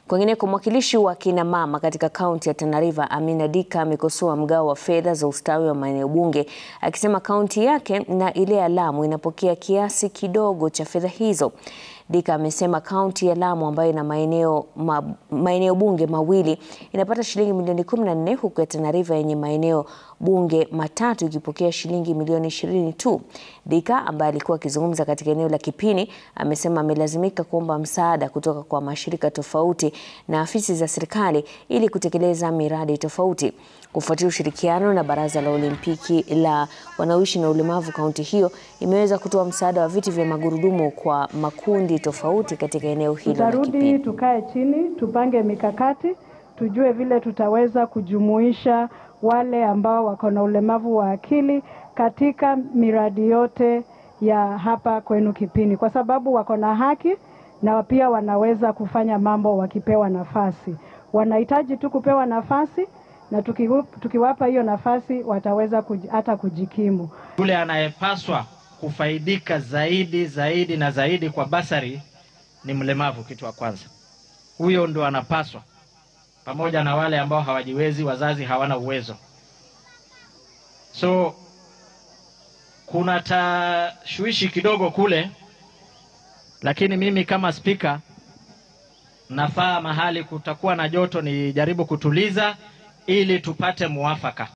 Kwingineko, mwakilishi wa kina mama katika kaunti ya Tana River Amina Dika amekosoa mgao wa fedha za ustawi wa maeneo bunge akisema kaunti yake na ile ya Lamu inapokea kiasi kidogo cha fedha hizo. Dika amesema kaunti ya Lamu ambayo ina maeneo ma, maeneo bunge mawili inapata shilingi milioni 14 huku ya Tana River yenye maeneo bunge matatu ikipokea shilingi milioni 20 tu. Dika ambaye alikuwa akizungumza katika eneo la Kipini amesema amelazimika kuomba msaada kutoka kwa mashirika tofauti na afisi za serikali ili kutekeleza miradi tofauti. Kufuatia ushirikiano na Baraza la Olimpiki la wanaoishi na ulemavu, kaunti hiyo imeweza kutoa msaada wa viti vya magurudumu kwa makundi tofauti katika eneo hilo la Tutarudi Kipini. tukae chini, tupange mikakati, tujue vile tutaweza kujumuisha wale ambao wako na ulemavu wa akili katika miradi yote ya hapa kwenu Kipini, kwa sababu wako na haki na pia wanaweza kufanya mambo wakipewa nafasi. Wanahitaji tu kupewa nafasi, na tukiwu- tukiwapa hiyo nafasi wataweza kuji, hata kujikimu. Yule anayepaswa kufaidika zaidi zaidi na zaidi kwa basari ni mlemavu, kitu wa kwanza. Huyo ndo anapaswa, pamoja na wale ambao hawajiwezi, wazazi hawana uwezo. So kuna tashwishi kidogo kule, lakini mimi kama spika nafaa mahali kutakuwa na joto, nijaribu kutuliza ili tupate muafaka.